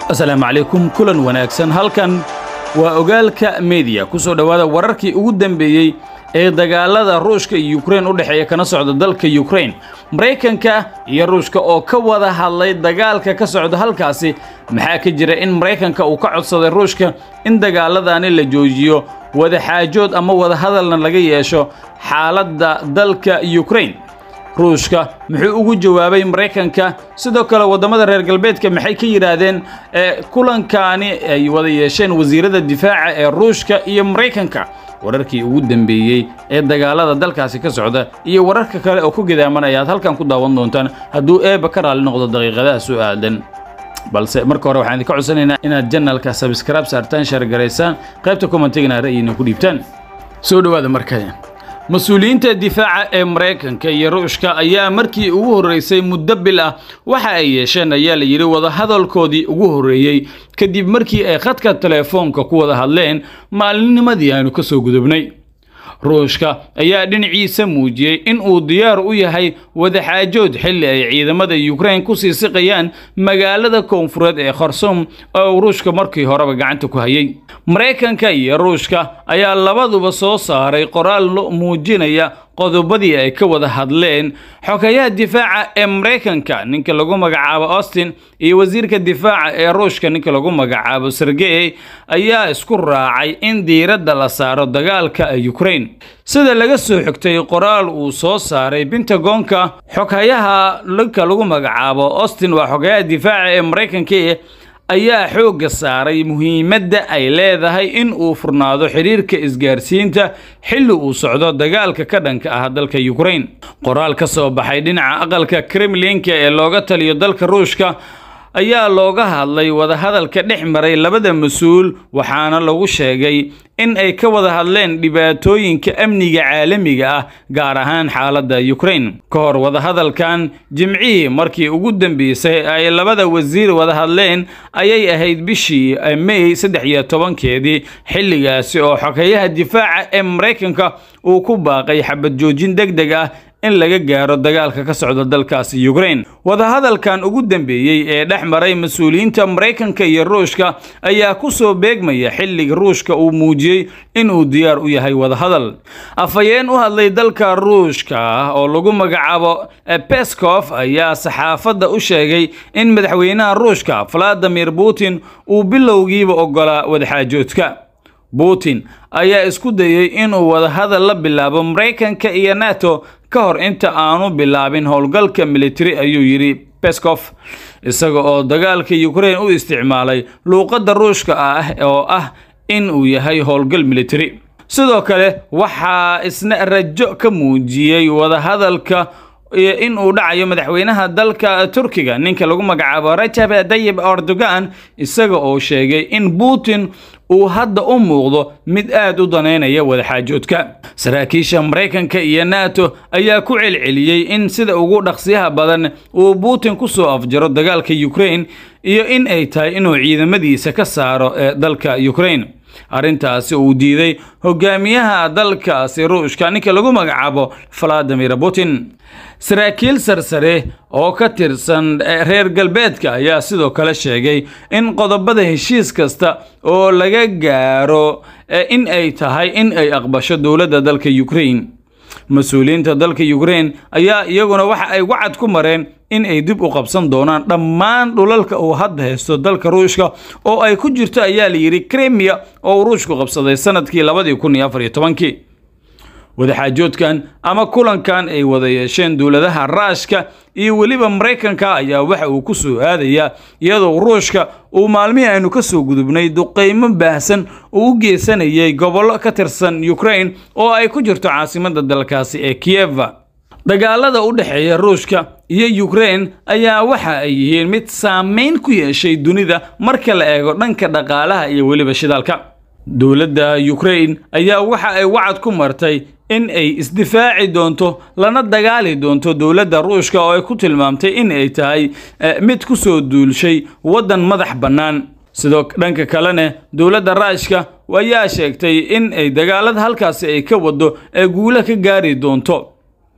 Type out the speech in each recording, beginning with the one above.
asalaamu calaykum kulan wanaagsan halkan waa ogaalka mediya ku soo dhowaada wararkii ugu dambeeyey ee dagaalada ruushka iyo yukrain u dhexeeya kana socda dalka yukrain maraykanka iyo ruushka oo ka wada hadlay dagaalka ka socda halkaasi maxaa ka jira in maraykanka uu ka codsaday ruushka in dagaaladani la joojiyo wadaxaajood ama wadahadalna laga yeesho xaaladda dalka yukrain ruushka muxuu ugu jawaabay maraykanka sidoo kale waddamada reer galbeedka maxay ka yidhaahdeen kulankaani ay wada yeesheen wasiirada difaaca ee ruushka iyo maraykanka wararkii ugu dambeeyey ee dagaalada dalkaasi ka socda iyo wararka kale oo ku gidaamanaya aad halkan ku daawan doontaan hadduu eebba ka raalli noqdo daqiiqadaha soo aadan balse marka hore waxaan idinka codsanaynaa inaad janalka sabskraib saartaan shaargaraysaan qaybta commentigana ra'yiina ku dhiibtaan soo dhowaada markale mas-uuliyiinta difaaca ee maraykanka iyo ruushka ayaa markii ugu horreysay muddo bil ah waxa ay yeesheen ayaa la yidhi wadahadalkoodii ugu horreeyey kadib markii ay khadka teleefoonka ku wada hadleen maalinimadii aanu ka soo gudubnay ruushka ayaa dhinaciisa muujiyey in uu diyaar u yahay wadaxaajood xilli ay ciidamada yukrain ku sii siqayaan magaalada koonfureed ee kharsom oo uu ruushka markii horeba gacanta ku hayay maraykanka iyo ruushka ayaa labaduba soo saaray qoraal muujinaya qodobadii ay ka wada hadleen xogayaha difaaca ee maraykanka ninka lagu magacaabo austin iyo wasiirka difaaca ee ruushka ninka lagu magacaabo sergey ayaa isku raacay in diiradda la saaro dagaalka yukrain sida laga soo xigtay qoraal uu soo saaray bentagonka xoghayaha ninka lagu magacaabo austin waa xogayaha difaaca ee maraykanka ayaa xoogga saaray muhiimadda ay leedahay in uu furnaado xidhiirka isgaarsiinta xilli uu socdo dagaalka ka dhanka ah dalka yukrain qoraal ka soo baxay dhinaca aqalka kremlinka ee looga taliyo dalka ruushka ayaa looga hadlay wadahadalka dhex maray labada mas-uul waxaana lagu sheegay in ay ka wada hadleen dhibaatooyinka amniga caalamiga ah gaar ahaan xaaladda yukrain ka hor wadahadalkan jimcihii markii ugu dambeysay ay labada wasiir wada hadleen ayay ahayd bishii mey saddex iyo tobankeedii xilligaasi oo xogeyaha difaaca ee maraykanka uu ku baaqay xabad joojin deg deg ah in laga gaaro dagaalka ka socda dalkaasi yukrain wadahadalkan ugu dambeeyey ee dhex maray mas-uuliyiinta maraykanka iyo ruushka ayaa ku soo beegmaya xilliga ruushka uu muujiyey inuu diyaar u yahay wadahadal afhayeen u hadlay dalka ruushka oo lagu magacaabo beskof ayaa saxaafadda u sheegay in madaxweynaha ruushka valadimir putin uu bilowgiiba ogolaa wadaxaajoodka putin ayaa isku dayey inuu wadahadal la bilaabo maraykanka iyo nato ka hor inta aanu bilaabin howlgalka militari ayuu yidhi beskof isaga oo dagaalka yukrain u isticmaalay luuqadda ruushka ah oo ah in uu yahay howlgal militari sidoo kale waxaa isna rajo ka muujiyey wadahadalka in uu dhacayo madaxweynaha dalka turkiga ninka lagu magacaabo rajab dayib erdogan isaga oo sheegay in putin uu hadda u muuqdo mid aad u daneynaya wadaxaajoodka saraakiisha maraykanka iyo nato ayaa ku celceliyey in sida ugu dhaqsiyaha badan uu putin ku soo afjaro dagaalka yukrain iyo in ay tahay inuu ciidamadiisa ka saaro ee dalka yukrain arrintaasi uu diiday hogaamiyaha dalkaasi ruushka ninka lagu magacaabo valadimir putin saraakiil sarsare oo ka tirsan reer galbeedka ayaa sidoo kale sheegay in qodobada heshiis kasta oo laga gaaro in ay tahay in ay aqbasho dowladda dalka yukrain mas-uuliyiinta dalka yukrain ayaa iyaguna waxa ay wacad ku mareen in ay dib u qabsan doonaan dhammaan dhulalka uu hadda haysto dalka ruushka oo ay ku jirto ayaa la yidhi kremiya oo uu ruushku qabsaday sanadkii labadii kun iyo afar iyo tobankii wadaxaajoodkan ama kulankan ay wada yeesheen dowladaha raashka iyo weliba maraykanka ayaa waxa uu ku soo aadayaa iyadoo ruushka uu maalmihii aynu ka soo gudubnay duqaymo baahsan uu u geysanayay gobollo ka tirsan yukrain oo ay ku jirto caasimadda dalkaasi ee kiyeva dagaalada u dhexeeya ruushka iyo yukrain ayaa waxa ay yihiin mid saameyn ku yeeshay dunida marka la eego dhanka dhaqaalaha iyo weliba shidaalka dowladda yukrain ayaa waxa ay wacad ku martay in ay isdifaaci doonto lana dagaali doonto dowladda ruushka oo ay ku tilmaamtay in ay tahay mid ku soo duulshay waddan madax bannaan sidoo dhanka kalena dowladda raashka ayaa sheegtay in ay dagaalada halkaasi ay ka wado ee guulo ka gaari doonto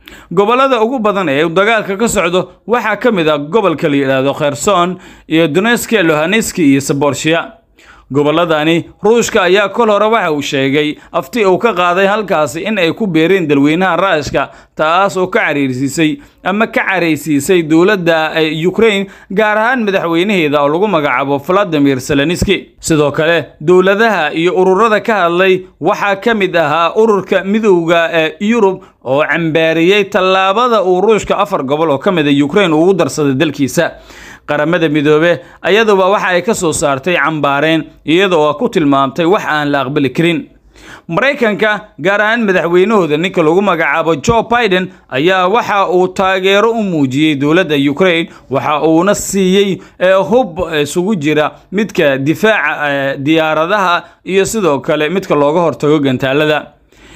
gobollada ugu badan ee dagaalka ka socdo waxaa ka mid ah gobolka la yidhaahdo kherson iyo doneski lohaneski iyo saborshiya gobolladani ruushka ayaa kol hore waxa uu sheegay afti uu ka qaaday halkaasi in ay ku beereen dalweynaha raashka taas oo ka cariirsiisay ama ka caraysiisay dowladda ukraine gaar ahaan madaxweynaheeda oo lagu magacaabo valadimir seleniski sidoo kale dowladaha iyo ururada ka hadlay waxaa ka mid ahaa ururka midowda ee yurub oo cambaariyey tallaabada uu ruushka afar gobol oo ka mid a ukraine ugu darsaday dalkiisa qaramada midoobe ayaduba waxa ay ka soo saartay cambaareen iyadoo ku tilmaamtay wax aan la aqbali karin maraykanka gaar ahaan madaxweynahooda ninka lagu magacaabo joe biden ayaa waxa uu taageero u muujiyey dowladda ukraine waxa uuna siiyey hub isugu jira midka difaaca diyaaradaha iyo sidoo kale midka looga hortago gantaalada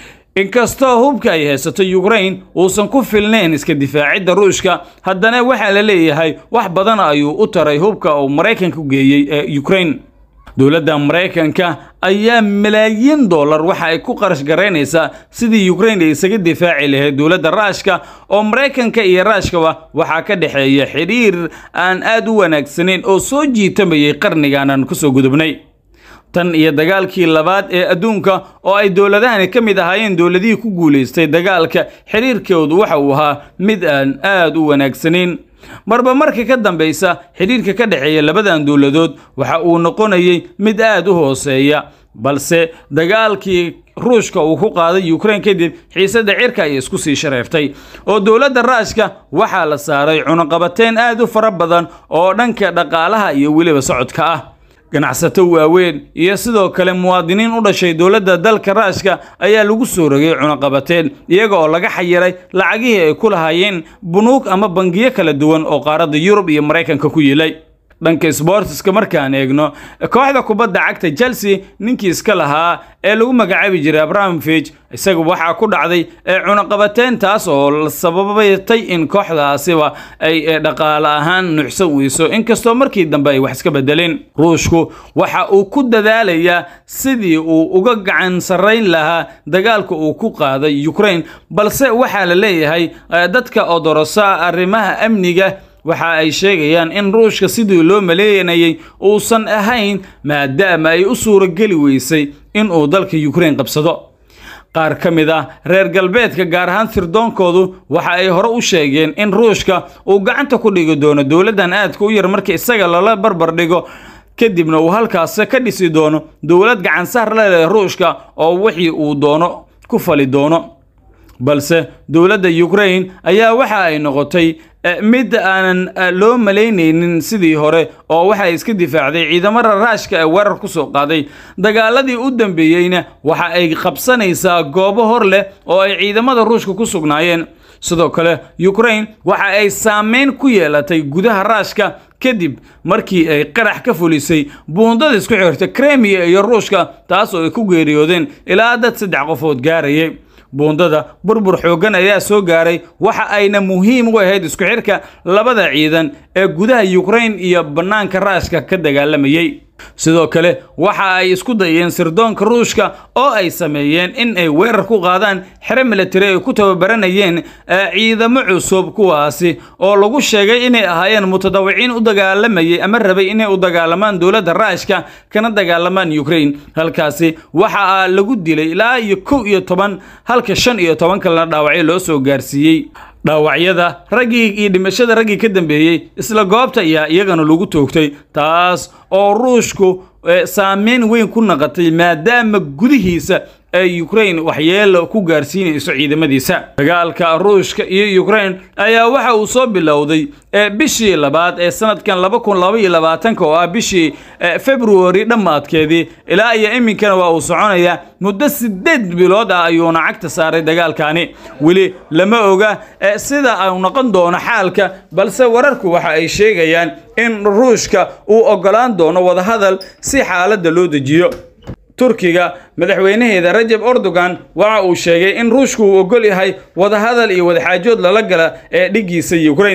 inkastoo hubka ay haysato ukraine uusan ku filnayn iska difaacidda ruushka haddana waxaa la leeyahay wax badan ayuu u taray hubka uu maraykanka geeyey ee ukraine dowladda maraykanka ayaa malaayiin dollar waxa ay ku qarash garaynaysaa sidii ukraine ay isaga difaaci lahayd dowladda raashka oo maraykanka iyo raashkaba waxaa ka dhexeeya xidhiir aan aad u wanaagsanayn oo soo jiitamayay qarnigan aan kusoo gudubnay tan iyo dagaalkii labaad ee adduunka oo ay dowladahani ka mid ahaayeen dowladihii ku guulaystay dagaalka xidhiirkoodu waxa uu ahaa mid aan aad u wanaagsanayn marba marka ka dambaysa xidhiirka ka dhexeeya labadan dowladood waxa uu noqonayay mid aad u hooseeya balse dagaalkii ruushka uu ku qaaday ukraine kadib xiisadda cirka ayay isku sii shareeftay oo dowladda raashka waxaa la saaray cunaqabateen aad u fara badan oo dhanka dhaqaalaha iyo weliba socodka ah ganacsato waaweyn iyo sidoo kale muwaadiniin u dhashay dowladda dalka raashka ayaa lagu soo rogay cunaqabateen iyaga oo laga xayiray lacagihii ay ku lahaayeen bunuug ama bangiyo kala duwan oo qaaradda yurub iyo maraykanka ku yilay dhanka sbortiska markaan eegno kooxda kubadda cagta chelsea ninkii iska lahaa ee lagu magacaabi jiray abrahamovich isaga waxaa ku dhacday cunaqabateen taas oo sababatay in kooxdaasiba ay dhaqaale ahaan nuucsan weyso inkastoo markii dambe ay wax iska bedeleen ruushku waxa uu ku dadaalayaa sidii uu uga gacan sarrayn lahaa dagaalka uu ku qaaday ukraine balse waxaa la leeyahay dadka odorosa arrimaha amniga waxa ay sheegayaan in ruushka sidii loo maleeyanayay uusan ahayn maadaama ay u suurogeli weysay in uu dalka ukraine qabsado qaar ka mid ah reer galbeedka gaar ahaan sirdoonkoodu waxa ay hore u sheegeen in ruushka uu gacanta ku dhigi doono dowladdan aadka u yar marka isaga lala barbar dhigo kadibna uu halkaas ka dhisi doono dowlad gacansaar la leh ruushka oo wixii uu doono ku fali doono balse dowladda ukraine ayaa waxa ay noqotay mid aanan loo malaynaynin sidii hore oo waxay iska difaacday ciidamada raashka ee weerar ku soo qaaday dagaaladii u dambeeyeyna waxa ay qabsanaysaa goobo hor leh oo ay ciidamada ruushka ku sugnaayeen sidoo kale ukraine waxa ay saameyn ku yeelatay gudaha raashka kadib markii ay qarax ka fulisay buundada isku xirta kremiya iyo ruushka taas oo ay ku geeriyoodeen ilaa dad saddex qofood gaarayay buundada burbur xooggan ayaa soo gaaray waxa ayna muhiim u ahayd isku xirka labada ciidan ee gudaha ukraine iyo bannaanka raashka ka dagaalamayey sidoo kale waxa ay isku dayeen sirdoonka ruushka oo ay sameeyeen in ay weerar ku qaadaan xero militari ay ku tababaranayeen ciidamo cusub kuwaasi oo lagu sheegay inay ahaayeen mutadawiciin u dagaalamayay ama rabay inay u dagaalamaan dowladda raashka kana dagaalamaan ukraine halkaasi waxa lagu dilay ilaa iyo kow iyo toban halka shan iyo toban kalena dhaawacyo loo soo gaarsiiyey dhaawacyada raggii iyo dhimashada raggii ka dambeeyey isla goobta ayaa iyagana lagu toogtay taas oo ruushku saameyn weyn ku naqatay maadaama gudihiisa ay ukraine waxyeelo ku gaarsiinayso ciidamadiisa dagaalka ruushka iyo ukraine ayaa waxa uu soo bilowday bishii labaad ee sanadkan laba kun laba iyo labaatanka oo ah bishii february dhammaadkeedii ilaa iyo iminkana waa uu soconaya muddo sideed bilood ah ayuuna cagta saaray dagaalkani weli lama oga sida uu noqon doono xaalka balse wararku waxa ay sheegayaan in ruushka uu ogolaan doono wadahadal si xaaladda loo dejiyo turkiga madaxweynaheeda rajab erdogan waxa uu sheegay in ruushku uu ogol yahay wadahadal iyo wadaxaajood lala gala ee dhiggiisa ukraine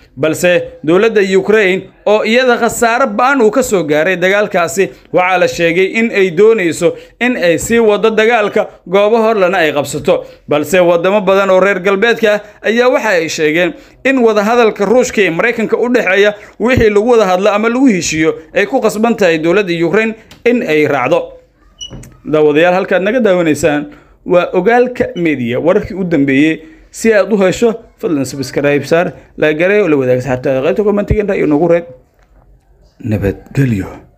balse dowladda ukraine oo iyada khasaaro ba-an uu ka soo gaaray dagaalkaasi waxaa la sheegay in ay doonayso in ay sii wado dagaalka goobo horlana ay qabsato balse wadamo badan oo reer galbeedka ah ayaa waxa ay sheegeen in wadahadalka ruushka ee maraykanka u dhexeeya wixii lagu wada hadlo ama lagu heshiiyo ay ku qasban tahay dowladda ukraine in ay raacdo daawadayaal halkaad naga daawanaysaan waa ogaalka media wararkii u dambeeyey si aad u hesho fadlan subscribe saar laagare oo la wadaag saxaabtaada qaybta commentigan ra'yi noogu reeb nabadgelyo